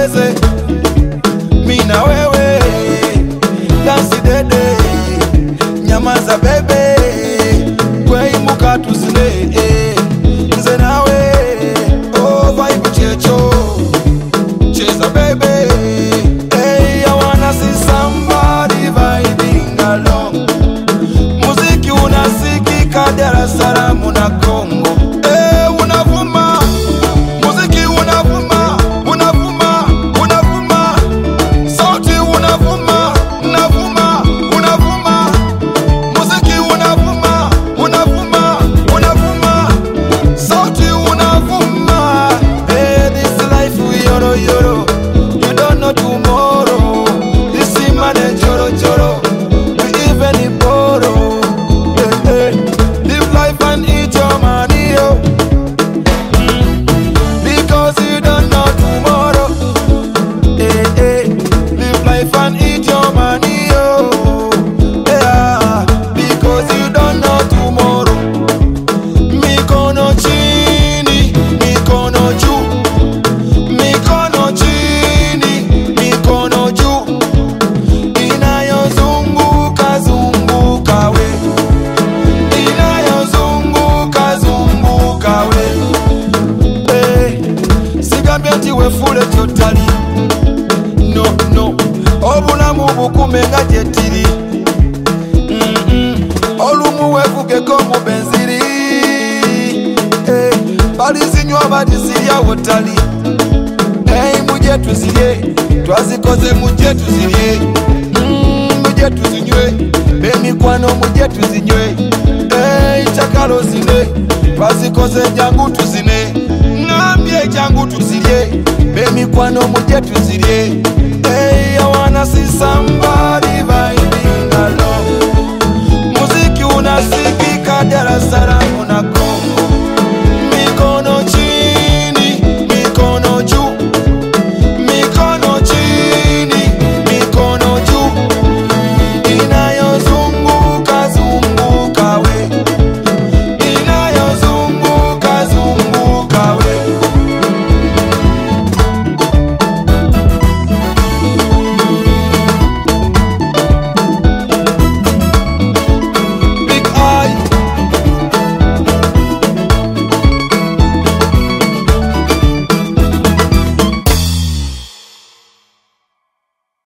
tucheze mi na wewe dansi dede nyamaza bebe kweimuka tuzine nze nawe oh, vibe checho cheza bebe hey, I wanna see somebody vibing along muziki unasikika Dar es Salaam na Kongo hey, unavuma muziki unavuma unavuma unavuma sauti unavuma unavuma unavuma muziki unavuma unavuma unavuma sauti unavuma hey, this life yoro yoro you don't know tomorrow this man joro joro we even borrow hey, hey. live life and eat your money yo because you don't know tomorrow hey, hey. live life and eat your money yo yeah because you don't know tomorrow mikono chini mikono juu mikono chini mikono juu inayozunguka zunguka we inayozunguka zunguka we hey. sigambye nti wefule kyotali no no obulamu bukume nga gyetiri Mm-mm. olumu wevugeko mu benziri hey. balizinywa badisirya wotali hey, muje tuzirye twazikoze muje tuzirye mm, muje tuzinywe bemikwano muje tuzinywe hey, chakalo zine twazikoze jangu tuzine ngambye jangu tuzirye bemikwano muje tuzirye hey, I wanna see somebody